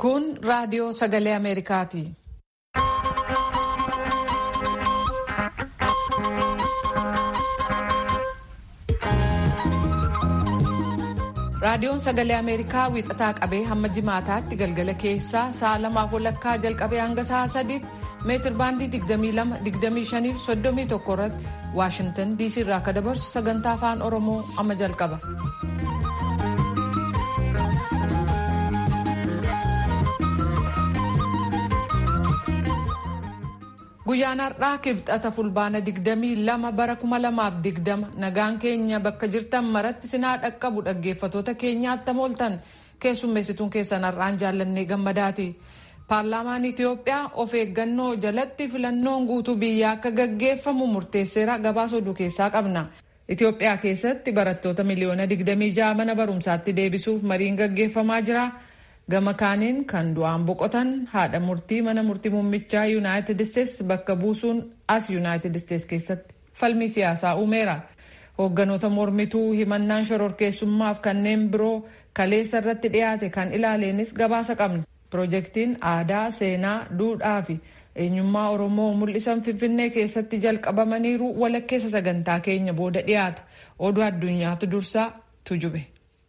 Kun raadiyoo sagalee Ameerikaati. Raadiyoon sagalee Ameerikaa wiixataa qabee hamma jimaataatti galgala keessaa sa'a lamaaf walakkaa jalqabee hanga sa'a sadiitti meetir baandii 22-25 irratti Waashintan DC irraa akka dabarsu sagantaa afaan Oromoo amma jalqaba. Guyyaan har'aa kibxata fulbaana 22 bara 2020 nagaan keenya bakka jirtan maratti sinaa dhaqqabu dhaggeeffatoota keenyaatti mooltan keessummeessituun keessan har'aan jaallannee gammadaati. Paarlaamaan Itiyoophiyaa of eeggannoo jalatti filannoon guutuu biyyaa akka gaggeeffamu murteesseera gabaasa oduu keessaa qabna. Itiyoophiyaa keessatti barattoota miliyoona 26 mana barumsaatti deebisuuf mariin gaggeeffamaa jira. gama kaaniin kan du'aan boqotan haadha murtii mana murtii muummichaa yuunaayitid isteets bakka buusuun as yuunaayitid isteets keessatti falmii siyaasaa uumeera hoogganoota mormituu himannaan shororkeessummaaf kanneen biroo kaleessa irratti dhiyaate kan ilaaleenis gabaasa qabna piroojeektiin aadaa seenaa duudhaa fi eenyummaa oromoo mul'isan finfinnee keessatti jalqabamaniiru walakkeessa sagantaa keenya booda dhiyaata oduu addunyaatu dursaa tujube.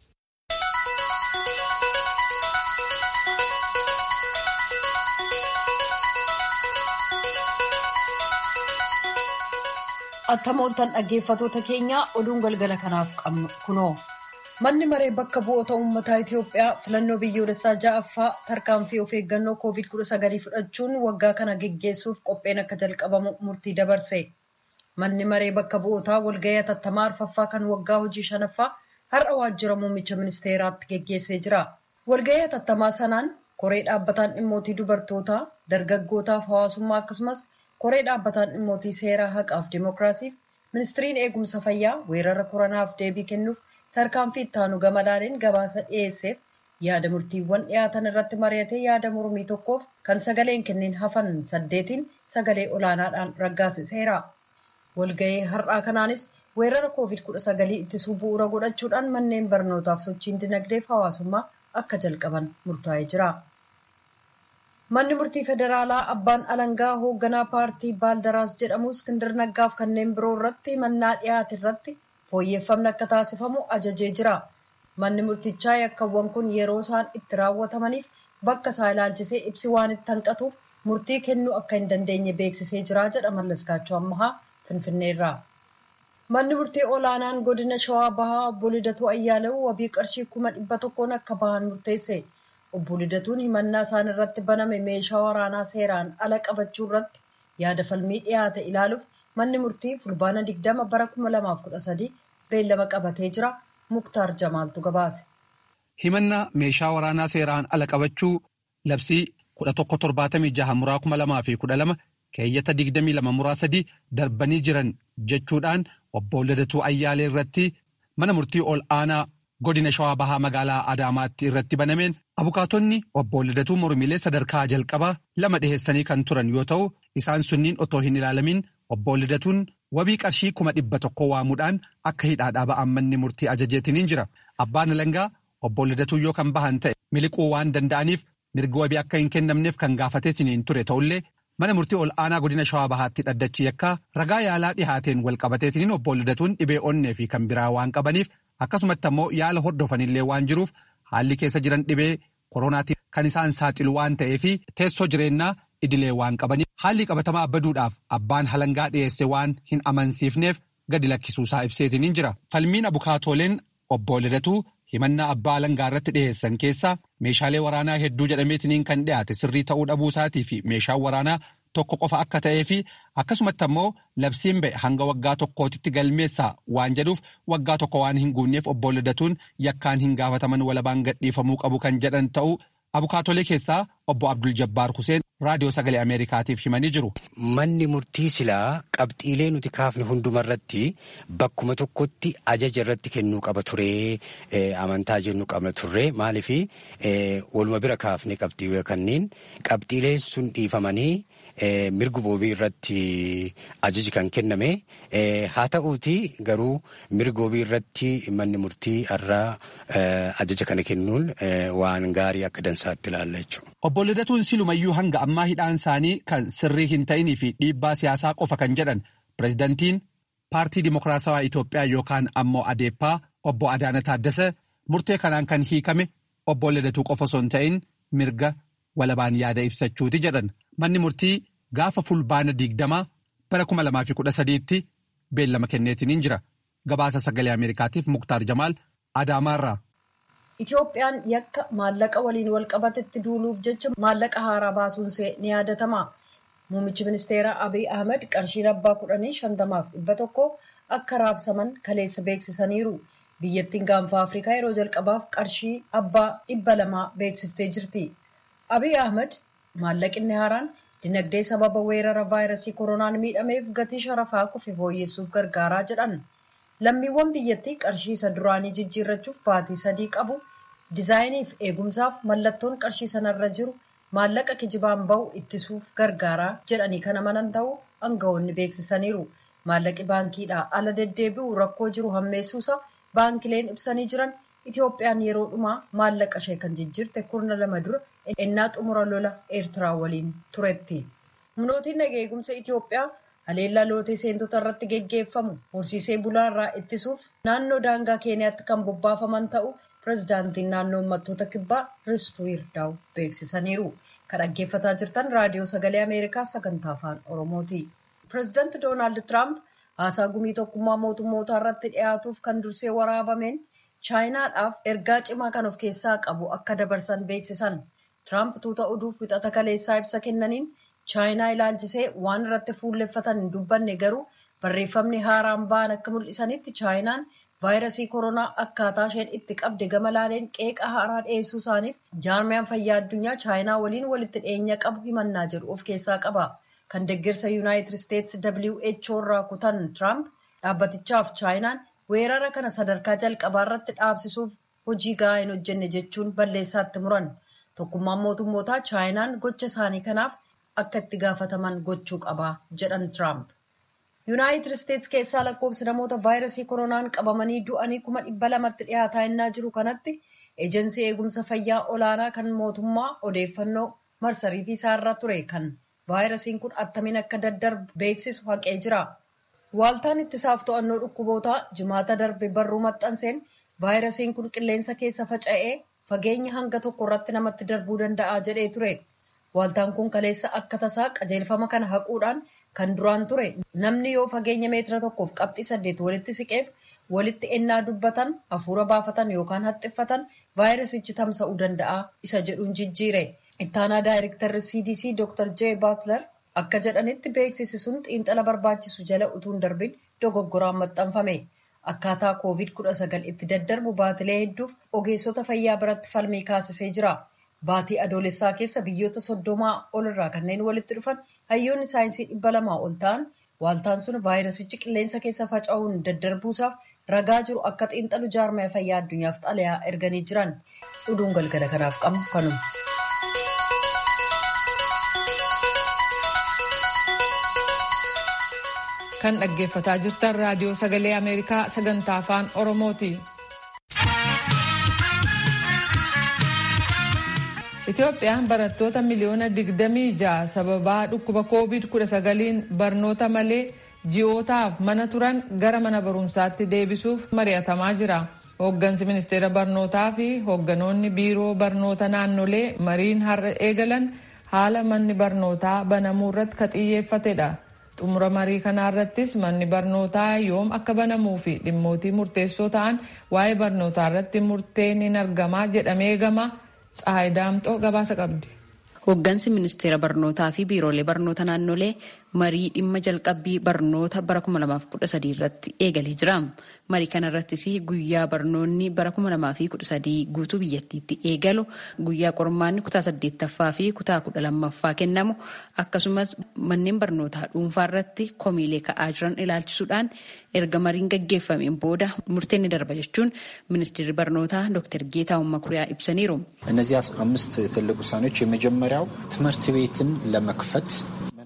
Attamooltan dhaggeeffatoota keenyaa oduun galgala kanaaf qabnu kunoo manni maree bakka bu'oota uummataa Itiyoophiyaa filannoo biyyoolessaa ja'affaa tarkaanfii of eeggannoo koovid kudha sagalii fudhachuun waggaa kana geggeessuuf qopheen akka jalqabamu murtii dabarse. Manni maree bakka bu'ootaa walgahii atattamaa arfaffaa kan waggaa hojii shanaffaa har'a waajjira muummicha ministeeraatti geggeessee jira. Walgahii atattamaa sanaan koree dhaabbataan dhimmootii dubartootaa, dargaggootaaf hawaasummaa akkasumas koree dhaabbataan dhimmootii seeraa haqaaf dimookiraasiif ministiriin eegumsa fayyaa weerara koronaaf deebii kennuuf tarkaanfii ittaanu gamadaaniin gabaasa dhiyeesseef yaada murtiiwwan dhiyaatan irratti mari'atee yaada mormii tokkoof kan sagaleen kenneen hafan saddeetiin sagalee olaanaadhaan raggaasiseera. Walgahii har'aa kanaanis weerara koovid kudha sagalii ittisuu bu'uura godhachuudhaan manneen barnootaaf sochiin dinagdeef hawaasummaa akka jalqaban murtaa'ee jira. Manni murtii federaalaa abbaan alangaa hoogganaa paartii baaldaraas jedhamu Iskindir Naggaaf kanneen biroo irratti mannaa dhiyaate irratti fooyyeffamni akka taasifamu ajajee jira. Manni murtichaa yakkawwan kun yeroo isaan itti raawwatamaniif bakka isaa ilaalchisee ibsi waan itti hanqatuuf murtii kennuu akka hin dandeenye beeksisee jira jedha Mallaskaachoo Ammahaa Finfinneerraa. Manni murtii olaanaan godina Shawaa Bahaa obbo Lidatuu Ayyaalew wabii qarshii kuma dhibba tokkoon akka bahan murteesse. Obbo Lidatuun himannaa isaan irratti baname meeshaa waraanaa seeraan ala qabachuu irratti yaada falmii dhiyaate ilaaluuf manni murtii fulbaana 20 bara 2013 beellama qabatee jira. Muktaar Jamaaltu gabaase. Himannaa meeshaa waraanaa seeraan ala qabachuu labsii 1176 muraa 2012 keeyyata 22 muraa 3 darbanii jiran jechuudhaan obbo Lidatuu Ayyaalee irratti mana murtii ol aanaa. godina shawaa bahaa magaalaa adaamaatti irratti banameen abukaatonni obbo Lidatuu mormiilee sadarkaa jalqabaa lama dhiheessanii kan turan yoo ta'u isaan sunniin otoo hin ilaalamin obbo Lidatuun wabii qarshii kuma dhibba tokko waamuudhaan akka hidhaadhaa ba'an manni murtii ajajeetiniin jira abbaan alangaa obbo Lidatuu yoo kan bahan ta'e miliquu waan danda'aniif mirgi wabii akka hin kennamneef kan gaafateetiniin ture ta'ullee mana murtii ol aanaa godina shawaa bahaatti dhaddachi yakka ragaa yaalaa dhihaateen wal qabateetiniin obbo Lidatuun dhibee onnee fi kan biraa waan qabaniif. akkasumatti ammoo yaala hordofanillee waan jiruuf haalli keessa jiran dhibee koronaatiin kan isaan saaxilu waan ta'eef teessoo jireenyaa idilee waan qabaniif haalli qabatamaa baduudhaaf abbaan halangaa dhiyeesse waan hin amansiifneef gadi lakkisuusaa ibseetiniin jira falmiin abukaatooleen obbo Lidatuu himannaa abbaa halangaa irratti dhiyeessan keessaa meeshaalee waraanaa hedduu jedhameetiniin kan dhiyaate sirrii ta'uu dhabuusaatii fi meeshaan waraanaa tokko qofa akka ta'ee fi akkasumatti ammoo labsiin ba'e hanga waggaa tokkootitti galmeessaa waan jedhuuf waggaa tokko waan hin guunneef obbo Lidatuun yakkaan hin gaafataman walabaan gadhiifamuu qabu kan jedhan ta'uu abukaatolee keessaa obbo Abdul Jabbaar Huseen raadiyoo sagalee Ameerikaatiif himanii jiru. Manni murtii silaa qabxiilee nuti kaafne hundumarratti bakkuma tokkotti ajaja irratti kennuu qaba turee amantaa jennu qabna turre maaliif waluma bira kaafne qabxiilee kanneen qabxiileen sun dhiifamanii mirga wabii irratti ajaji kan kenname haa ta'uuti garuu mirga wabii irratti manni murtii irraa ajaja kana kennuun waan gaarii akka dansaatti ilaalla jechuudha. Obbo Lidatuun Silumayyuu hanga ammaa hidhaan isaanii kan sirrii hin ta'inii fi dhiibbaa siyaasaa qofa kan jedhan pireezidantiin paartii dimokiraatawaa Itoophiyaa yookaan ammoo adeeppaa obbo Adaana Taaddasee murtee kanaan kan hiikame obbo Lidatuu qofa osoo hin ta'in mirga walabaan yaada ibsachuuti jedhan manni murtii gaafa fulbaana digdamaa bara kuma lamaa fi kudha sadiitti beellama kenneetiin jira gabaasa sagalee ameerikaatiif muktaar jamaal adaamaarraa. Itoophiyaan yakka maallaqa waliin wal qabatetti duuluuf jecha maallaqa haaraa baasuunsee ni yaadatama. Muummichi ministeeraa Abiy Ahmed qarshiin abbaa kudhanii shantamaaf dhibba tokko akka raabsaman kaleessa beeksisaniiru. Biyyattiin gaanfa Afrikaa yeroo jalqabaaf qarshii abbaa dhibba lamaa beeksiftee jirti. Abiy Ahmed maallaqinni haaraan dinagdee sababa weerara vaayirasii koronaan miidhameef gatii sharafaa kufe fooyyessuuf gargaaraa jedhan. Lammiiwwan biyyattii qarshii isa duraanii jijjiirrachuuf baatii sadii qabu. Dizaayiniif eegumsaaf mallattoon qarshii sanarra jiru maallaqa kijibaan bahu ittisuuf gargaaraa jedhanii kan amanan ta'uu aangawoonni beeksisaniiru. Maallaqi baankiidhaa ala deddeebi'u rakkoo jiru hammeessuusa baankileen ibsanii jiran Itoophiyaan yeroo dhumaa maallaqa ishee kan jijjiirte kurna lama dura ennaa xumura lola Eertiraa waliin turetti. Humnootiin nagaa eegumsa Itoophiyaa haleellaa lootee seentota irratti geggeeffamu horsiisee bulaa irraa ittisuuf naannoo daangaa keeniyaatti kan bobbaafaman ta'u pirezidaantiin naannoo uummattoota kibbaa Ristuu Yirdaa'u beeksisaniiru. Kan dhaggeeffataa jirtan raadiyoo sagalee Ameerikaa sagantaa afaan Oromooti. Pirezidaanti Doonaald Tiraamp haasaa gumii tokkummaa mootummootaa irratti dhiyaatuuf kan dursee waraabameen chaayinaadhaaf ergaa cimaa kan of keessaa qabu akka dabarsan beeksisan. Tiraamp tuuta oduuf wixata kaleessaa ibsa kennaniin chaayinaa ilaalchisee waan irratti fuulleffatan hin dubbanne garuu barreeffamni haaraan ba'an akka mul'isanitti chaayinaan vaayirasii koronaa akkaataa isheen itti qabde gama laaleen qeeqa haaraa dhiyeessuu isaaniif jaarmiyaan fayyaa addunyaa chaayinaa waliin walitti dhiyeenya qabu himannaa jedhu of keessaa qaba. Kan deeggarsa yuunaayitid isteetsi WHO irraa kutan Tiraamp dhaabbatichaaf chaayinaan weerara kana sadarkaa jalqabaa irratti dhaabsisuuf hojii gahaa hin hojjenne jechuun balleessaatti muran. Tokkummaan mootummootaa chaayinaan gocha isaanii kanaaf akka itti gaafataman gochuu qaba jedhan Tiraamp. Yuunaayitid Isteetsi keessaa lakkoofsi namoota vaayirasii koronaan qabamanii du'anii kuma dhibba lamatti dhiyaataa innaa jiru kanatti eejensii eegumsa fayyaa olaanaa kan mootummaa odeeffannoo marsariitii isaarra ture kan vaayirasiin kun attamiin akka daddarbu beeksisu haqee jira. Waaltaan ittisaaf to'annoo dhukkubootaa jimaata darbe barruu maxxanseen vaayirasiin kun qilleensa keessa faca'ee fageenya hanga tokko irratti namatti darbuu danda'a jedhee ture. Waaltaan kun kaleessa akka tasaa qajeelfama kana haquudhaan kan duraan ture namni yoo fageenya meetira tokkoof qabxii saddeet walitti siqeef walitti ennaa dubbatan hafuura baafatan yookaan haxxiffatan vaayirasichi tamsa'uu danda'a isa jedhuun jijjiire. Ittaanaa daayirektarri CDC Dr. J. Butler akka jedhanitti beeksisi sun xiinxala barbaachisu jala utuun darbin dogoggoraan maxxanfame. Akkaataa COVID-19 itti daddarbu baatilee hedduuf ogeessota fayyaa biratti falmii kaasisee jira. Baatii adoolessaa keessa biyyoota soddomaa ol irraa kanneen walitti dhufan hayyoonni saayinsii dhibba lamaa ol ta'an waaltaan sun vaayirasichi qilleensa keessa faca'uun daddarbuusaaf ragaa jiru akka xiinxalu jaarmaya fayyaa addunyaaf xalayaa erganii jiran. Oduun galgala kanaaf qabnu kanuma. Kan dhaggeeffataa jirtan raadiyoo sagalee Ameerikaa sagantaa afaan Oromooti. Itoophiyaan barattoota miliyoona digdamii ja'a sababaa dhukkuba COVID-19 barnoota malee ji'ootaaf mana turan gara mana barumsaatti deebisuuf mari'atamaa jira. Hooggansi ministeera barnootaa fi hoogganoonni biiroo barnoota naannolee mariin har'a eegalan haala manni barnootaa banamuu irratti ka xiyyeeffatedha. Xumura marii kanaa irrattis manni barnootaa yoom akka banamuu fi dhimmootii murteessoo ta'an waa'ee barnootaa irratti murteen hin argamaa jedhamee eegama. Tsahaay Daamxoo gabaasa qabdi. Hooggansi ministeera barnootaa fi biiroolee barnoota naannolee marii dhimma jalqabbii barnoota bara 2013 irratti eegalee jira. Marii kana irrattis guyyaa barnoonni bara 2013 guutuu biyyattiitti eegalu, guyyaa qormaanni kutaa 8ffaa fi kutaa 12ffaa kennamu, akkasumas manneen barnootaa dhuunfaa irratti komiilee ka'aa jiran ilaalchisuudhaan erga mariin gaggeeffameen booda murteen ni darba jechuun ministeerri barnootaa ዶክተር ጌታሁን መኩሪያ ibsaniiru. እነዚህ አምስት ትልቅ ውሳኔዎች የመጀመሪያው ትምህርት ቤትን ለመክፈት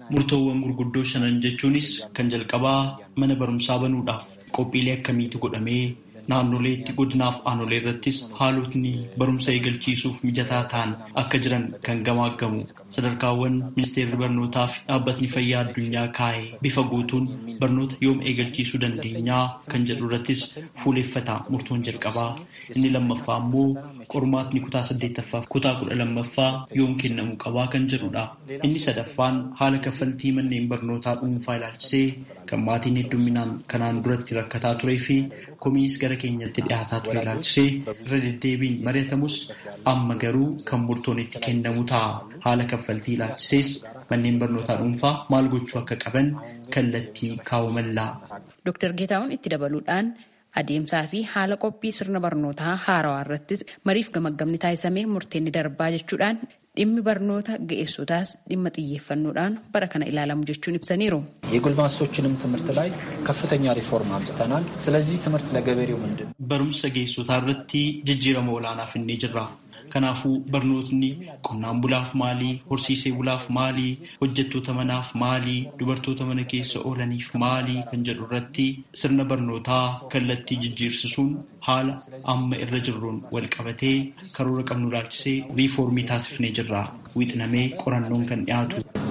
Murtoowwan gurguddoo shanan jechuunis kan jalqabaa mana barumsaa banuudhaaf qophiilee akkamiitu godhamee naannoleetti godinaaf aanolee irrattis haalotni barumsa eegalchiisuuf mijataa ta'an akka jiran kan gamaaggamu sadarkaawwan ministeerri barnootaa fi dhaabbatni fayyaa addunyaa kaa'e bifa guutuun barnoota yoom eegalchiisuu dandeenyaa kan jedhu irrattis fuuleeffata murtoon jalqabaa inni lammaffaa immoo qormaatni kutaa saddeettaffaa kutaa kudha lammaffaa yoom kennamu qabaa kan jedhudha inni sadaffaan haala kaffaltii manneen barnootaa dhuunfaa ilaalchisee kan maatiin heddumminaan kanaan duratti rakkataa turee fi komiis gara keenyatti dhiyaataa ture ilaalchisee irra deddeebiin mari'atamus amma garuu kan murtoon itti kennamu ta'a haala kaffaltii ilaalchisees manneen barnootaa dhuunfaa maal gochuu akka qaban kallattii kaawwamallaa. Dooktar Geetaawwan itti dabaluudhaan adeemsaa fi haala qophii sirna barnootaa haarawaa irrattis mariif gamaggamni taasisamee murteenni darbaa jechuudhaan dhimmi barnoota ga'eessotaas dhimma xiyyeeffannoodhaan bara kana ilaalamu jechuun ibsaniiru. የጎልማሶችንም ትምህርት ላይ ከፍተኛ ሪፎርም አምጥተናል። ስለዚህ ትምህርት ለገበሬው ምንድን ነው? Barumsa ga'eessotaa irratti jijjiirama olaanaa finnee jirra. Kanaafuu barnootni qonnaan bulaaf maalii, horsiisee bulaaf maalii, hojjettoota manaaf maalii, dubartoota mana keessa oolaniif maalii kan jedhu irratti sirna barnootaa kallattii jijjiirsisuun haala amma irra jirruun wal qabatee karoora qabnu ilaalchisee riifoormii taasifnee jirra. Wixinamee qorannoon kan dhiyaatu.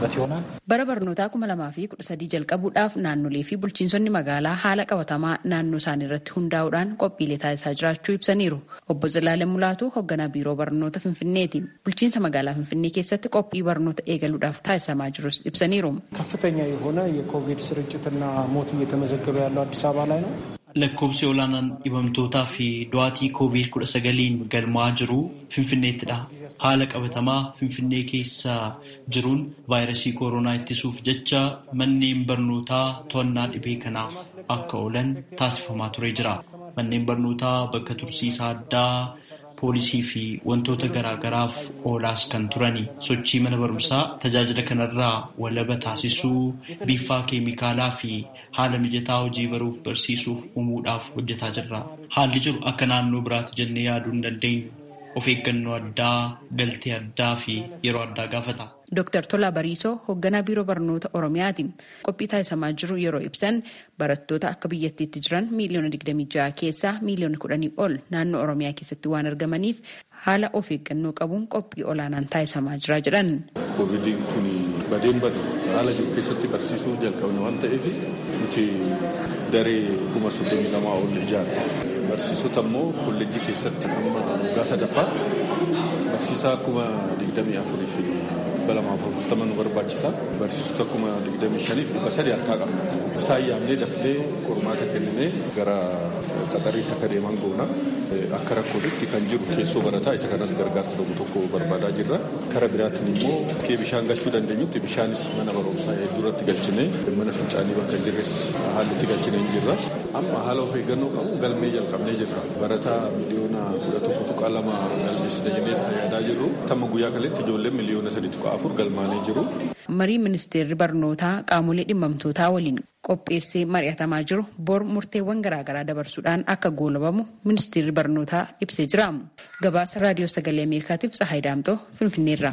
Bara barnootaa kuma lamaa fi kudha sadii jalqabuudhaaf naannolee fi bulchiinsonni magaalaa haala qabatamaa naannoo isaanii irratti hundaa'uudhaan qophiilee taasisaa jiraachuu ibsaniiru. Obbo Zalaalee Mulaatu hoogganaa biiroo barnoota Finfinneeti. Bulchiinsa magaalaa Finfinnee keessatti qophii barnoota eegaluudhaaf taasisamaa jirus ibsaniiru. ከፍተኛ የሆነ የኮቪድ ስርጭትና ሞት እየተመዘገበ ያለው አዲስ አበባ ላይ ነው። Lakkoobsi olaanaan dhibamtootaa fi du'aatii koovid kudha sagaliin galmaa jiru Finfinneettidha. Haala qabatamaa Finfinnee keessa jiruun vaayirasii kooroonaa ittisuuf jecha manneen barnootaa to'annaa dhibee kanaaf akka oolan taasifamaa ture jira. Manneen barnootaa bakka tursiisaa addaa poolisii fi wantoota garaagaraaf oolaas kan turani sochii mana barumsaa tajaajila kanarraa walaba taasisuu biffaa keemikaalaa fi haala mijataa hojii baruuf barsiisuuf uumuudhaaf hojjetaa jirra. Haalli jiru akka naannoo biraatti jennee yaaduu hin dandeenyu. Of eeggannoo addaa, galtee addaa fi yeroo addaa gaafata. Dooktar Tolaa Bariisoo hoogganaa biiroo barnoota Oromiyaati. Qophii taasisamaa jiru yeroo ibsan barattoota akka biyyattiitti jiran miiliyoona 26 keessaa miiliyoona 10 ol naannoo Oromiyaa keessatti waan argamaniif haala of eeggannoo qabuun qophii olaanaan taasisamaa jira jedhan. Koovidiin kun badeen badu haala jiru keessatti barsiisuu jalqabne waan ta'eef nuti daree kuma soddomii lamaa ol ijaarra. Barsiisota immoo kolleejjii keessatti amma waggaa sadaffaa barsiisaa kuma digdamii afurii fi dhibba lamaaf afurtama nu barbaachisa. Barsiisota kuma digdamii shaniif dhibba sadii harkaa qabna. Isaan yaamnee dafnee qormaata kenninee gara qaxariitti akka deeman goona. Akka rakkootti kan jiru keessoo barataa isa kanas gargaarsa tokko tokko barbaadaa jirra. Kara biraatiin immoo bakkee bishaan galchuu dandeenyutti bishaanis mana barumsaa hedduurratti galchinee mana fincaanii bakka jirres haalli itti galchinee hin jirra. Amma haala of eeggannoo qabu galmee jalqabnee jirra. Barataa miliyoona kudha tokko tuqaa lama galmeessina jennee yaadaa jirru. Tamma guyyaa kaletti ijoolleen miliyoona sadii tuqaa afur galmaanee jiru. Marii ministeerri barnootaa qaamolee dhimmamtootaa waliin qopheessee mari'atamaa jiru bor murteewwan garaagaraa dabarsuudhaan akka goolabamu ministeerri barnootaa ibsee jira. Gabaasa raadiyoo sagalee Ameerikaatiif Tsahaay Daamxoo Finfinneerra.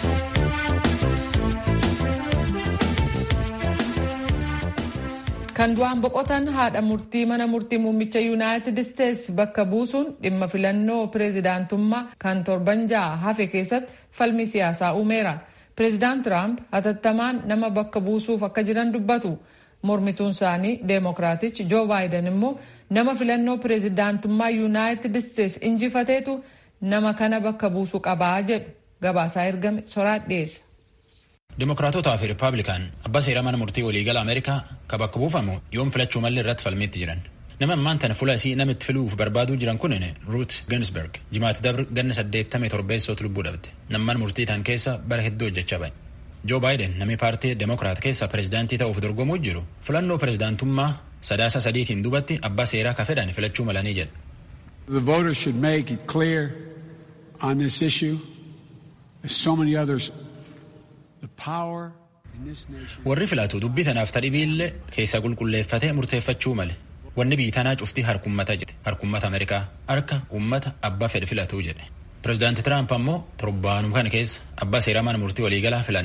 Kan du'aan boqotan haadha murtii mana murtii muummicha yuunaayitid isteetsi bakka buusuun dhimma filannoo pireezidaantummaa kan torban ja'a hafe keessatti falmii siyaasaa uumeera. Pireezidaant Tiraamp hatattamaan nama bakka buusuuf akka jiran dubbatu. Mormituun isaanii Deemokiraatichi Joo Baayiden immoo nama filannoo pireezidaantummaa yuunaayitid isteetsi injifateetu nama kana bakka buusuu qabaa jedhu gabaasaa ergame soraat dhiyeessa. Dimokiraatotaa fi Rippaabilikaan abbaa seeraa mana murtii waliigala Ameerikaa ka bakka buufamu yoom filachuu malli irratti falmiitti jiran. Nama ammaan tana fuula isii namitti filuuf barbaaduu jiran kun Ruut Ginsberg jimaatti dabru ganna saddeettamii torbeessootu lubbuu dhabde. Namman murtii tan keessa bara hedduu hojjechaa ba'e. Joo Baayiden namni paartii Demokiraat keessa pireezidaantii ta'uuf dorgomuu jiru filannoo pireezidaantummaa sadaasa sadiitiin duubatti abbaa seeraa ka fedhan filachuu malanii jedha. The voters should make it clear on this issue, as so many others, the power in this nation. Warri filatu dubbii tanaaf tadhibiillee keessa qulqulleeffatee murteeffachuu male. Wanni biyyi tanaa cuftii harkummata jedhe harkummata Ameerikaa harka uummata abbaa fedhe filatuu jedhe. Pireezidaanti Tiraamp ammoo torbaanuma kana keessa abbaa seeraa mana murtii waliigalaa filanna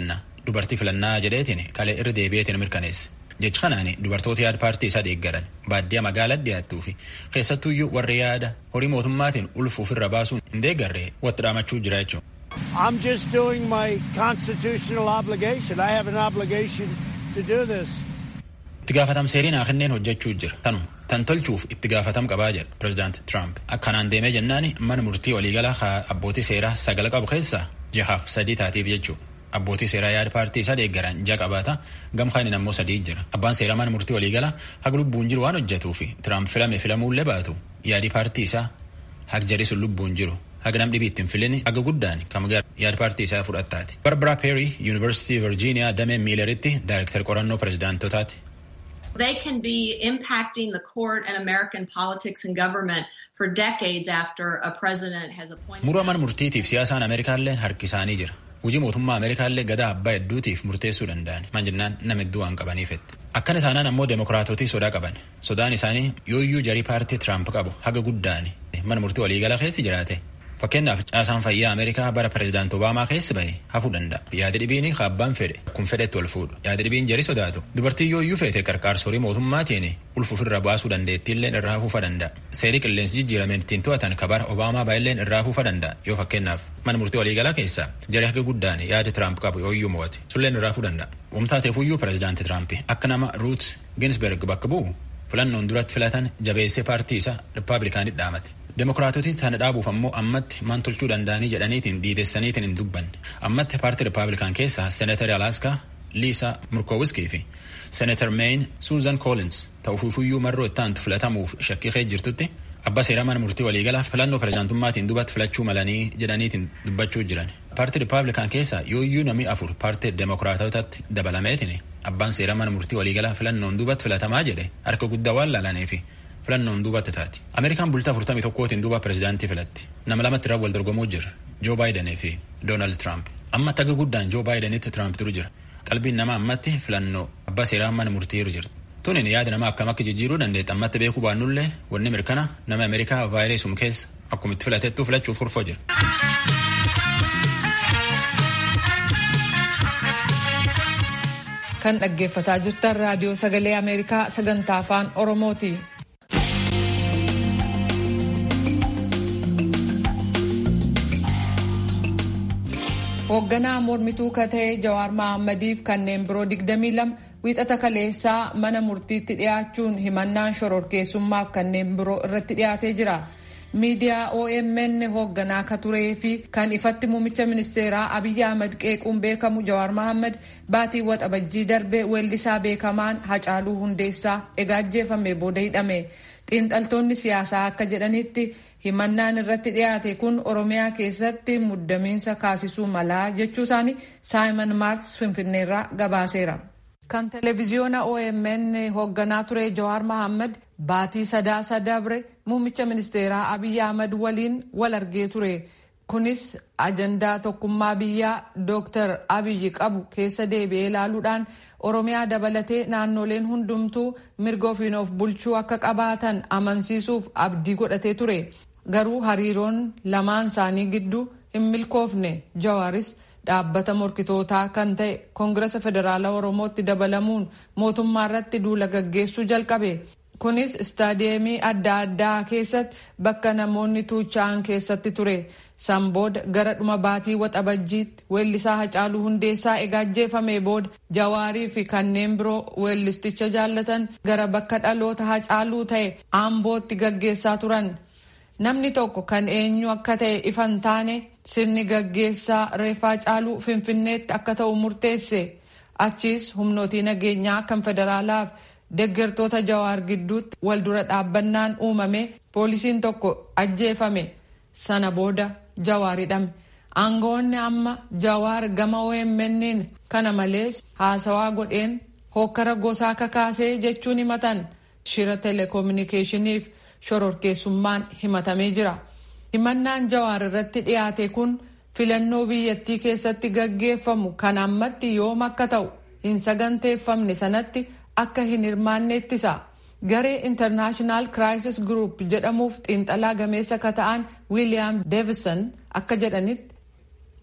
dubartii filannaa jedheetiin kalee irra deebi'eetiin mirkaneesse. Jechi kanaan dubartoota yaada paartii isaa deeggaran baadiyyaa magaalaa dhiyaattuu fi keessattuuyyuu warri yaada horii mootummaatiin ulfuuf irra baasuun hin deeggarre watti dhaamachuu jira jechuudha. I'm just doing my constitutional obligation. I have an obligation to do this. Itti gaafatam seeriin kenneen hojjechuu jira. Tanuma tan tolchuuf itti gaafatam qabaa jedha pirezidaanti Trump. Akkanaan deemee jennaan mana murtii waliigalaa abbootii seeraa sagala qabu keessaa jahaaf sadii taatiif jechuudha. Abbootii seeraa yaada paartii isaa deeggaran ja'a qabaata gamkaan ammoo sadii jira. Abbaan seeraa mana murtii waliigalaa haga lubbuun jiru waan hojjetuu fi Trump filame filamuullee baatu yaadi paartii isaa haga jarii sun lubbuun jiru. haga nam dhibii ittiin filin haga guddaan kam yaada paartii isaa fudhattaati. Barbara Perry Yuunivarsiitii Virgiiniyaa damee miilaritti daayirektar qorannoo pirezidaantotaati. They can be impacting the court and American politics and government for decades after a president has appointed. Muruu mana murtiitiif siyaasaan Ameerikaallee harki isaanii jira. Hojii mootummaa Ameerikaallee gadaa abbaa hedduutiif murteessuu danda'an. Maan jennaan nama hedduu waan qabaniifetti. Akkana taanaan ammoo deemokiraatotii sodaa qaban. Sodaan isaanii yooyyuu jarii paartii Tiraamp qabu haga guddaani. Mana murtii waliigala keessi jiraate. Fakkeenyaaf caasaan fayyaa Ameerikaa bara pirezidaanti Obaamaa keessa bahe hafuu danda'a. Yaada dhibiin abbaan fedhe kun fedhetti ol fuudhu. Yaada dhibiin jari sodaatu. Dubartii yoo iyyuu feete qarqaarsorii mootummaatiin ulfuuf irra baasuu dandeettiillee irraa hafuufa danda'a. Seerii qilleensi jijjiirameen ittiin to'atan kabara Obaamaa baay'illeen irraa hafuufa danda'a. Yoo fakkeenyaaf mana murtii waliigalaa keessa jari haga guddaan yaada Tiraamp qabu yoo iyyuu mo'ate sulleen irraa hafuu danda'a. Wamtaateef iyyuu pirezidaanti Tiraamp akka nama Ruut Ginsberg bakka bu'u filannoon duratti filatan jabeessee paartii isaa Rippaabilikaanit dhaamate. Demokiraatoti tana dhaabuuf ammoo ammatti maan tolchuu danda'anii jedhaniitiin diidessaniitiin hin dubbanne. Ammatti paartii Rippaabilikaan keessaa Seenatar Alaaskaa Liisa Murkoowiskii fi Seenatar Mein Suuzan Koolins ta'uufiifuyyuu marroo itti aantu filatamuuf shakkii kee jirtutti abbaa seeraa mana murtii waliigalaa filannoo pirezidaantummaatiin dubatti filachuu malanii jedhaniitiin dubbachuu jiran. Paartii Rippaabilikaan keessaa yooyyuu namni afur paartii Demokiraatotatti dabalameetiin abbaan seeraa mana murtii waliigalaa filannoon dubatti filatamaa jedhe harka guddaa waan laalaniifi filannoon duubatti taati. Ameerikaan bultaa 41tiin duuba pirezidaantii filatti. Nama lamatti irraa wal dorgomuu jira. Joo Baayidanii fi Doonaald Tiraamp. Amma taga guddaan Joo Baayidanitti Tiraamp duru jira. Qalbiin nama ammatti filannoo abbaa seeraa mana murtii irra jira. Tunin yaada nama akkam akka jijjiiruu dandeetta ammatti beekuu baannullee wanni mirkana nama Ameerikaa vaayirasum keessa akkuma itti filatettuu filachuuf kurfoo jira. Kan dhaggeeffataa jirtan raadiyoo sagalee Ameerikaa sagantaa afaan Oromooti. hoogganaa mormituu kata'e jawaar mahaammadiif kanneen biroo 22 wiixata kaleessaa mana murtiitti dhiyaachuun himannaan shororkeessummaaf kanneen biroo irratti dhiyaatee jira miidiyaa omn hoogganaa ka turee fi kan ifatti muummicha ministeeraa abiyyi ahmad qeequun beekamu jawaar mahammad baatii waxabajjii darbe weellisaa beekamaan hacaaluu hundeessaa egaa ajjeefame booda hidhame xiinxaltoonni siyaasaa akka jedhanitti himannaan irratti dhiyaate kun oromiyaa keessatti muddamiinsa kaasisuu malaa jechuu isaanii saayimon maarks finfinneerraa gabaaseera. kan televiziyoona omn hoogganaa ture jawaar mahammad baatii sadaasa dabre muummicha ministeeraa abiyyi ahmad waliin wal argee ture kunis ajandaa tokkummaa biyyaa dooktar abiyyi qabu keessa deebi'ee ilaaluudhaan oromiyaa dabalatee naannoleen hundumtuu mirga ofiin of bulchuu akka qabaatan amansiisuuf abdii godhatee ture garuu hariiroon lamaan isaanii gidduu hin milkoofne jawaaris dhaabbata morkitootaa kan ta'e koongirasa federaalaa oromootti dabalamuun mootummaa irratti duula gaggeessuu jalqabe kunis istaadiyeemii adda addaa keessatti bakka namoonni tuucha'an keessatti ture san booda gara dhuma baatii waxabajjiitti weellisaa hacaaluu hundeessaa egaa ajjeefame booda jawaarii fi kanneen biroo weellisticha jaallatan gara bakka dhaloota hacaaluu ta'e aambootti gaggeessaa turan namni tokko kan eenyu akka ta'e ifan taane sirni gaggeessaa reeffaa hacaaluu finfinneetti akka ta'u murteesse achiis humnootii nageenyaa kan federaalaaf deggertoota jawaar gidduutti wal dura dhaabbannaan uumame poolisiin tokko ajjeefame sana booda jawaar hidhame aangoonni amma jawaar gama OMN'n kana malees haasawaa godheen hokkara gosaa kakaasee jechuun himatan shira telekominikeeshiniif shororkeessummaan himatamee jira himannaan jawaar irratti dhiyaate kun filannoo biyyattii keessatti gaggeeffamu kan ammatti yoom akka ta'u hin saganteeffamne sanatti akka hin hirmaanne ittisa garee intarnaashinaal kiraayisis gruup jedhamuuf xiinxalaa gameessa ka ta'an wiiliyaam deevison akka jedhanitti.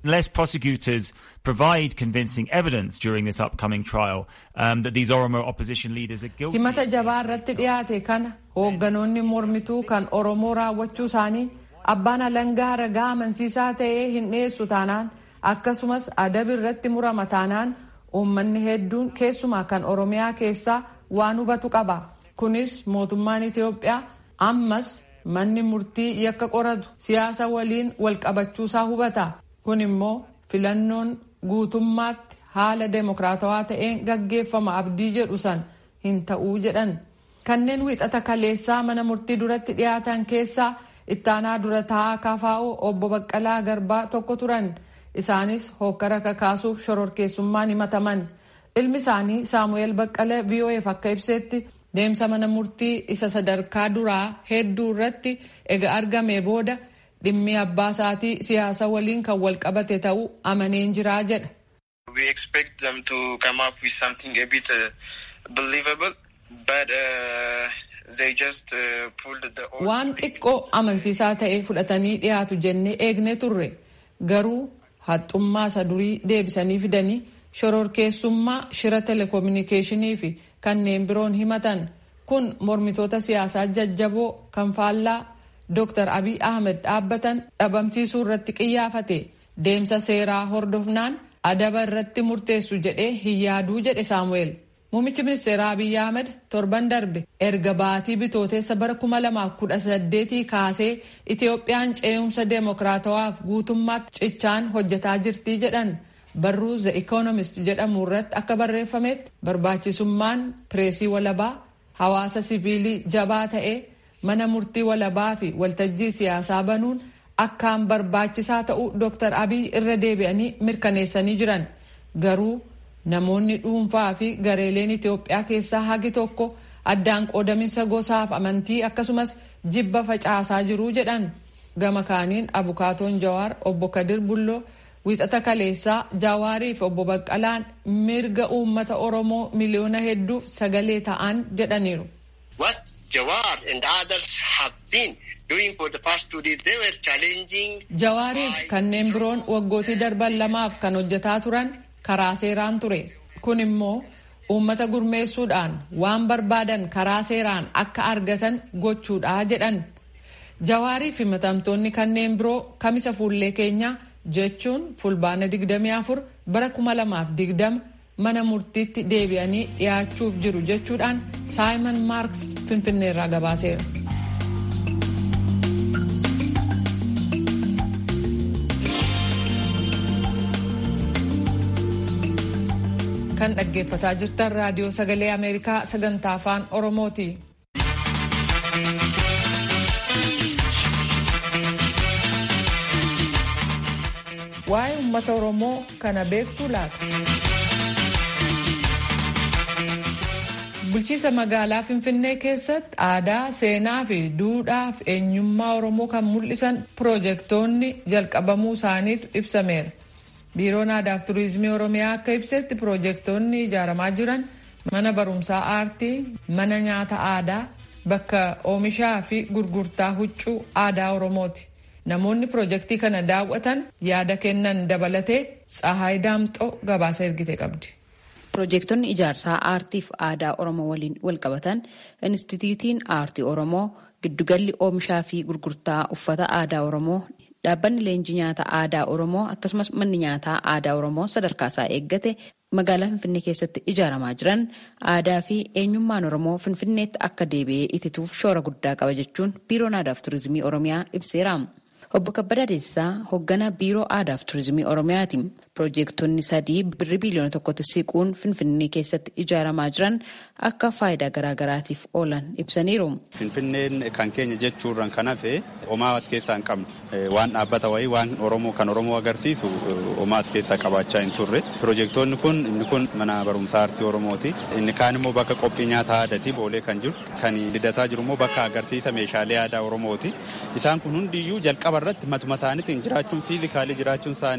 unless prosecutors provide convincing evidence during this upcoming trial um, that these Oromo opposition leaders are guilty. himata jabaa irratti dhiyaate kana hoogganoonni mormituu kan oromoo raawwachuu isaanii abbaan alangaa ragaa amansiisaa ta'ee hin dhiyeessu taanaan akkasumas adabi irratti murama taanaan uummanni hedduun keessumaa kan oromiyaa keessaa waan hubatu qaba kunis mootummaan itiyoophiyaa ammas manni murtii yakka qoratu siyaasa waliin walqabachuusaa hubata kun immoo filannoon guutummaatti haala deemokiraatawaa ta'een gaggeeffama abdii jedhu san hin ta'uu jedhan kanneen wiixata kaleessaa mana murtii duratti dhiyaatan keessaa ittaanaa dura taa'aa kafaa'oo obbo Baqqalaa Garbaa tokko turan isaanis hokkara kakaasuuf shororkeessummaan himataman ilmi isaanii saamu'eel Baqqalee VOAf akka ibsetti deemsa mana murtii isa sadarkaa duraa hedduu irratti ega argame booda dhimmi abbaa isaatii siyaasa waliin kan wal qabate ta'uu amaneen jiraa jedha. We expect them to come up with something a bit uh, believable, but uh, they just uh, pulled the. Waan xiqqoo amansiisaa ta'e fudhatanii dhiyaatu jennee eegne turre garuu haxxummaa isa durii deebisanii fidanii shororkeessummaa shira telekominikeeshinii fi kanneen biroon himatan kun mormitoota siyaasaa jajjaboo kan faallaa Dr. Abiy Ahmed dhaabbatan dhabamsiisuu irratti qiyyaafate deemsa seeraa hordofnaan adaba irratti murteessu jedhee hin yaaduu jedhe Saamu'eel. Muummichi ministeeraa Abiy Ahmed torban darbe erga baatii bitooteessa bara 2018 kaasee Itiyoophiyaan ce'umsa deemokiraatawaaf guutummaatti cichaan hojjetaa jirtii jedhan. barruu the economist jedhamu irratti akka barreeffametti barbaachisummaan pireesii walabaa hawaasa siviilii jabaa ta'ee mana murtii walabaa fi waltajjii siyaasaa banuun akkaan barbaachisaa ta'uu Dr. Abiy irra deebi'anii mirkaneessanii jiran garuu namoonni dhuunfaa fi gareeleen Itoophiyaa keessaa hagi tokko addaan qoodaminsa gosaaf amantii akkasumas jibba facaasaa jiruu jedhan gama kaaniin abukaatoon jawaar obbo Kadir Bulloo wiixata kaleessaa Jawaarii fi obbo Baqqalaan mirga uummata Oromoo miliyoona hedduuf sagalee ta'an jedhaniiru. What Jawar and others have been doing for the past two days, they were challenging. Jawaariif kanneen biroon waggootii darban lamaaf kan hojjetaa turan karaa seeraan ture. Kun immoo uummata gurmeessuudhaan waan barbaadan karaa seeraan akka argatan gochuudha jedhan. Jawaarii fi himatamtoonni kanneen biroo kamisa fuullee keenyaa jechuun fulbaana 24 bara 2020 mana murtiitti deebi'anii dhiyaachuuf jiru jechuudhaan saayimon maarks finfinneerraa gabaaseera. kan dhaggeeffataa jirtan raadiyoo sagalee ameerikaa sagantaa afaan oromooti. waa'ee uummata oromoo kana beektuu laata. bulchiisa magaalaa finfinnee keessatti aadaa seenaa fi duudhaa fi eenyummaa oromoo kan mul'isan piroojeektoonni jalqabamuu isaaniitu ibsameera. biiroon aadaa fi turizimii oromiyaa akka ibsetti piroojeektoonni ijaaramaa jiran mana barumsaa aartii mana nyaata aadaa bakka oomishaa fi gurgurtaa huccuu aadaa oromooti. namoonni piroojeektii kana daawwatan yaada kennan dabalatee tsahaay daamxoo gabaasa ergite qabdi. Piroojeektonni ijaarsaa aartiif aadaa Oromoo waliin walqabatan Inistitiyuutiin Aartii Oromoo, Giddugalli Oomishaa fi Gurgurtaa Uffata Aadaa Oromoo, Dhaabbanni Leenjii Nyaata Aadaa Oromoo akkasumas manni nyaataa aadaa Oromoo sadarkaa isaa eeggate magaalaa Finfinnee keessatti ijaaramaa jiran aadaa fi eenyummaan Oromoo Finfinneetti akka deebi'ee itituuf shoora guddaa qaba jechuun Biiroon Aadaa fi Turizimii Oromiyaa ibseera. Obbo Kabbadaa Deessisaa hoogganaa Biiroo Aadaa fi Turizimii Oromiyaati. Piroojeektonni sadii birrii biliyoona tokkotti siquun Finfinnee keessatti ijaaramaa jiran akka faayidaa garaagaraatiif oolan ibsaniiru. Finfinneen kan keenya jechuurraan kan hafe homaa as keessaa hin qabnu. Waan dhaabbata wayii waan Oromoo kan Oromoo agarsiisu homaa as keessaa qabaachaa hin turre. Piroojeektoonni kun inni kun mana barumsaa aartii Oromooti. Inni kaan immoo bakka qophii nyaata aadaati boolee kan jiru. Kan lidataa jiru immoo bakka agarsiisa meeshaalee aadaa Oromooti. Isaan kun hundiyyuu jalqaba irratti matuma isaaniitiin jiraachuun fiizikaalii jiraachuun isaanii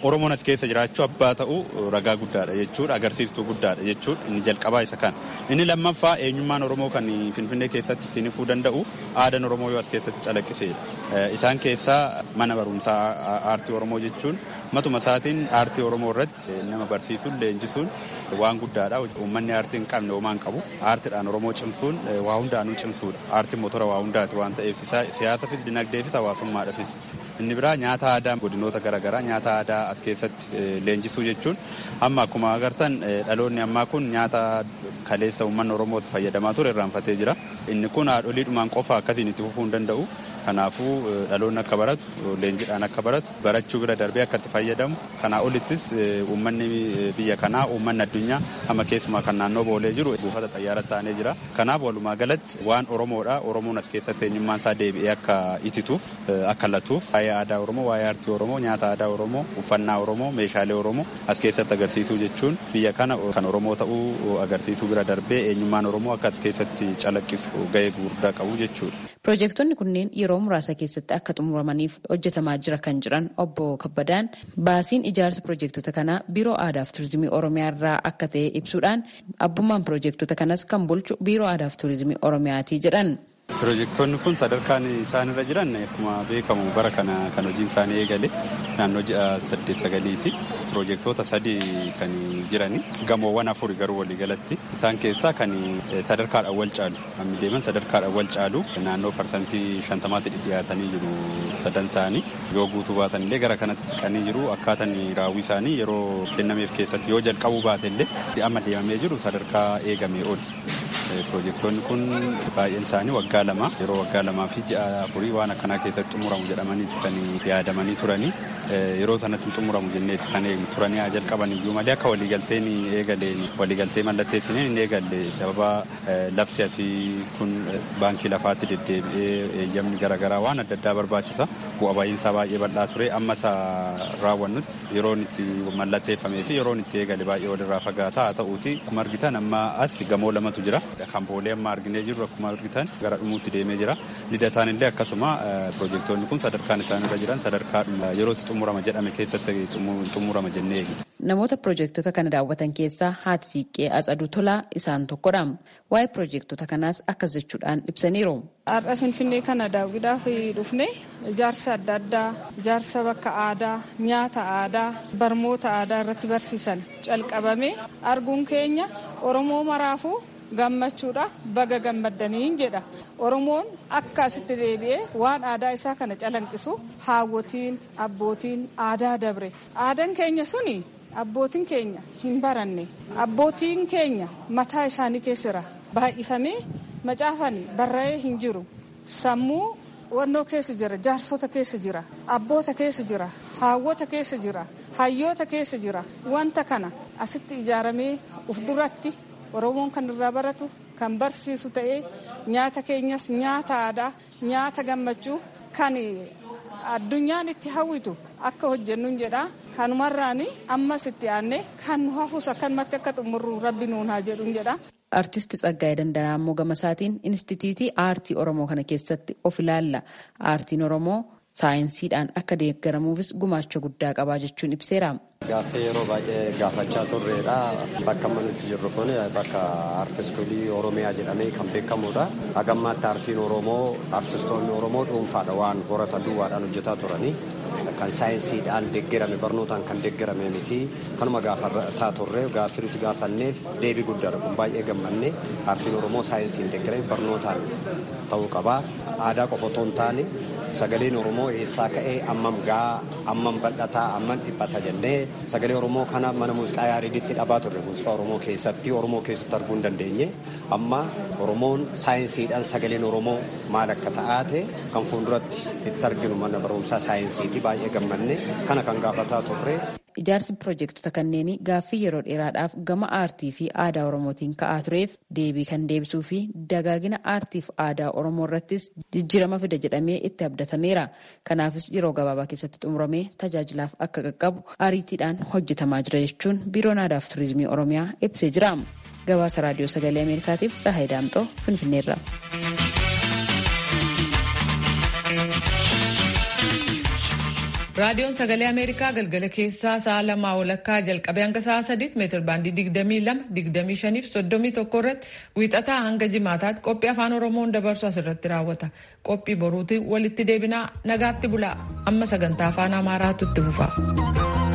Oromoon as keessa jiraachuu abbaa ta'uu ragaa guddaadha jechuudha agarsiiftuu guddaadha jechuudha inni jalqabaa isa kana. Inni lammaffaa eenyummaan Oromoo kan Finfinnee keessatti ittiin ifuu danda'u aadaan Oromoo yoo as keessatti calaqqiseedha. Isaan keessaa mana barumsaa aartii Oromoo jechuun matuma isaatiin aartii Oromoo irratti nama barsiisuun leenjisuun waan guddaadha. Uummanni aartii hin qabne homaa hin qabu. Aartiidhaan Oromoo cimsuun waa hundaanuu cimsuudha. Aartiin motora waa hundaati waan ta'eef siyaasafis dinagdeefis hawaasummaadhaafis. Inni biraa nyaata aadaa godinoota garaagaraa nyaata aadaa as keessatti leenjisuu jechuun amma akkuma agartan dhaloonni ammaa kun nyaata kaleessa uummanni Oromootti fayyadamaa ture irraanfatee jira. Inni kun haadholiidhumaan qofa akkasiin itti fufuu hin danda'u. Kanaafuu dhaloonni akka baratu leenjiidhaan akka baratu barachuu bira darbee akka itti fayyadamu kanaa olittis uummanni biyya kanaa uummanni addunyaa amma keessumaa kan naannoo boolee jiru buufata xayyaaraa taanee jira. Kanaaf walumaa galatti waan Oromoodha Oromoon as keessatti eenyummaan isaa deebi'ee akka itituuf akka latuuf waa'ee aadaa Oromoo waa'ee aartii Oromoo nyaata aadaa Oromoo uffannaa Oromoo meeshaalee Oromoo as keessatti agarsiisuu jechuun biyya kana kan Oromoo ta'uu agarsiisuu bira darbee eenyummaan Oromoo akka as keessatti calaqqisu gahee guddaa qabu jechuudha. Piroojektonni kunneen yeroo muraasa keessatti akka xumuramaniif hojjetamaa jira kan jiran obbo Kabbadaan baasiin ijaarsa piroojektota kanaa biiroo aadaa fi turizimii oromiyaa irraa akka ta'e ibsuudhaan abbummaan piroojektota kanas kan bulchu biiroo aadaa fi turizimii oromiyaati jedhan. Piroojektonni kun sadarkaan isaan irra jiran akkuma beekamu bara kana kan hojiin isaanii eegale naannoo ji'a saddeet sagaliiti. Piroojektota sadii kan jirani gamoowwan afuri garuu waliigalatti isaan keessaa kan sadarkaadhaan wal caalu kan deeman sadarkaadhaan wal caalu naannoo parsantii shantamaatti dhiyaatanii jiru sadan isaanii yoo guutuu baatan illee gara kanatti siqanii jiru akkaataan raawwii isaanii yeroo kennameef keessatti yoo jalqabuu baate illee amma deemamee jiru sadarkaa eegamee oli. Piroojektonni kun baay'een isaanii waggaa lama yeroo waggaa lamaa fi ji'a afurii waan akkanaa keessatti xumuramu jedhamanii kan yaadamanii turanii yeroo sanatti xumuramu jenneeti kan turanii haa jalqaban iyyuu malee akka waliigalteen eegaleen waliigaltee mallatteessineen hin eegalle sababa lafti asii kun baankii lafaatti deddeebi'ee eeyyamni garaagaraa waan adda addaa barbaachisa bu'a baay'insaa baay'ee bal'aa ture amma isa raawwannutti yeroon itti mallatteeffamee fi yeroon itti eegale baay'ee walirraa fagaataa haa ta'uuti akkuma argitan amma as gamoo lamatu jira kan boolee amma arginee jirru akkuma argitan gara dhumuutti deemee jira lidataan illee akkasuma piroojektonni kun sadarkaan isaan irra jiran sadarkaa yerootti xumurama jedhame keessatti xumurama jennee eegna. Namoota piroojektota kana daawwatan keessaa haati siiqqee Atsaduu Tolaa isaan tokkodha. Waa'ee piroojektota kanaas akkas jechuudhaan ibsaniiru. Har'a Finfinnee kana daawwiidhaaf dhufne ijaarsa adda addaa, ijaarsa bakka aadaa, nyaata aadaa, barmoota aadaa irratti barsiisan calqabame arguun keenya Oromoo maraafuu gammachuudha baga gammaddaniin jedha oromoon akka asitti deebi'ee waan aadaa isaa kana calanqisu haawwotiin abbootiin aadaa dabre aadaan keenya suni abbootiin keenya hin baranne abbootiin keenya mataa isaanii keessira baay'ifamee macaafani barra'ee hin jiru sammuu wannoo keessa jira jaarsota keessa jira abboota keessa jira haawwota keessa jira hayyoota keessa jira wanta kana asitti ijaaramee uf duratti oromoon kan irraa baratu kan barsiisu ta'ee nyaata keenyas nyaata aadaa nyaata gammachuu kan addunyaan itti hawwitu akka hojjennuun jedha kanumarraan ammas itti aanne kan nu hafus akkanumatti akka xumurru rabbi nuun haa jedhuun jedha. Artisti Tsaggaayee Dandanaa immoo gama isaatiin Inistituutii Aartii Oromoo kana keessatti of ilaalla. Aartiin Oromoo saayinsiidhaan akka deeggaramuufis gumaacha guddaa qabaa jechuun ibseera. Gaaffii yeroo baay'ee gaafachaa turreedha. Bakka amma nuti jirru kun bakka aartiskolii Oromiyaa jedhamee kan beekamudha. Hagammaatti aartiin Oromoo aartistoonni Oromoo dhuunfaadha waan horata duwwaadhaan hojjetaa turanii. Kan saayinsiidhaan deeggarame barnootaan kan deeggarame miti. Kanuma gaafataa turre gaaffii nuti gaafanneef deebii guddaadha kun baay'ee gammanne aartiin Oromoo saayinsiin deeggarame barnootaan ta'uu qaba. Aadaa qofa otoo hin taane sagaleen Oromoo eessaa ka'ee ammam gahaa ammam bal'ataa ammam dhiphata jennee sagalee Oromoo kana mana muuziqaa yaariiditti dhabaa turre muuziqaa Oromoo keessatti Oromoo keessatti arguu hin dandeenye amma Oromoon saayinsiidhaan sagaleen Oromoo maal akka ta'aate kan fuulduratti itti arginu mana barumsaa saayinsiiti baay'ee gammanne kana kan gaafataa turre. Ijaarsi piroojektota kanneenii gaaffii yeroo dheeraadhaaf gama aartii fi aadaa Oromootiin ka'aa tureef deebii kan deebisuu fi dagaagina aartii fi aadaa Oromoo irrattis jijjiirama fida jedhamee itti abdatameera. Kanaafis yeroo gabaabaa keessatti xumuramee tajaajilaaf akka qaqqabu ariitiidhaan hojjetamaa jira jechuun biiroon aadaa fi turizimii Oromiyaa ibsee jira. Gabaasa raadiyoo sagalee Ameerikaatiif Tsahaay Daamxoo Finfinneerra. raadiyoon sagalee ameerikaa galgala keessaa sa'a lamaa walakkaa jalqabee hanga sa'a sadiitti meetir baandii digdamii lama digdamii shaniif soddomii tokko irratti wiixataa hanga jimaataatti qophii afaan oromoon dabarsu asirratti raawwata qophii boruutiin walitti deebinaa nagaatti bulaa amma sagantaa afaan amaaraatu itti fufa.